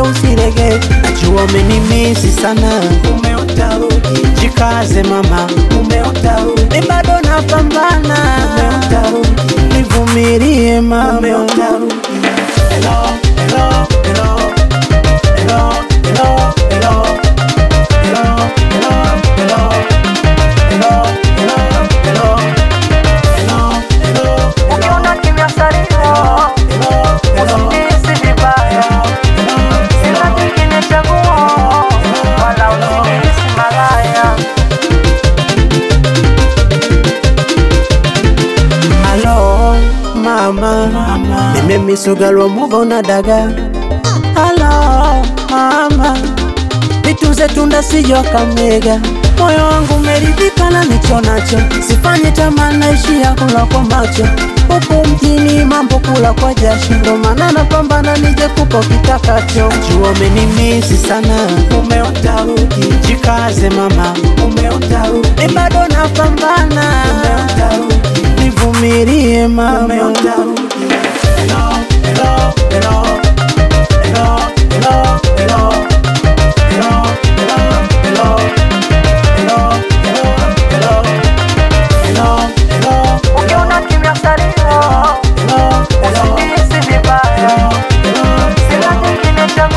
usirege, najua umenimisi sana, mume utarudi, jikaze mama, mume utarudi, mi bado napambana, mume utarudi, nivumilie mama, mume utarudi. Hello, hello, hello, hello, hello, hello, hello, hello, hello, hello, hello, hello, hello, hello, Ukiona kimya salio, hello, hello, usinihisi vibaya. Sina kingine chaguo, wala usinihisi malaya. Halo mama, nimemisugalwa mugo na daga. Halo mama, vitunze tunda sijo kamega, moyo wangu umeridhika na nicho nacho, sifanye tamaa naishia kula kwa macho huku mjini mambo kula kwa jasho, ndo maana napambana nije kupo kitakacho. Najua umenimisi sana, mume utarudi, jikaze mama, mume utarudi, mi bado napambana